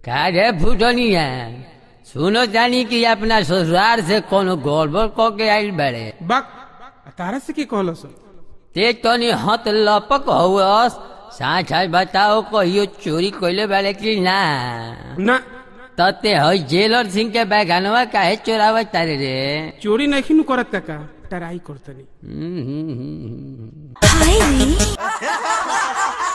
का रे फुटनिया सुनो जानी कि अपना ससुराल से कोनो गड़बड़ क के आइल बड़े बक तारा से की कहलो सो ते तनी हत लपक हुअस साँच आज बताओ कहियो चोरी कइले बाड़े कि ना ना तते हई जेलर सिंह के बैगनवा काहे चोरावत तारे रे चोरी नहीं करत काका टराई करतनी हम्म, हम्म, हम्म, हम्म। हाय रे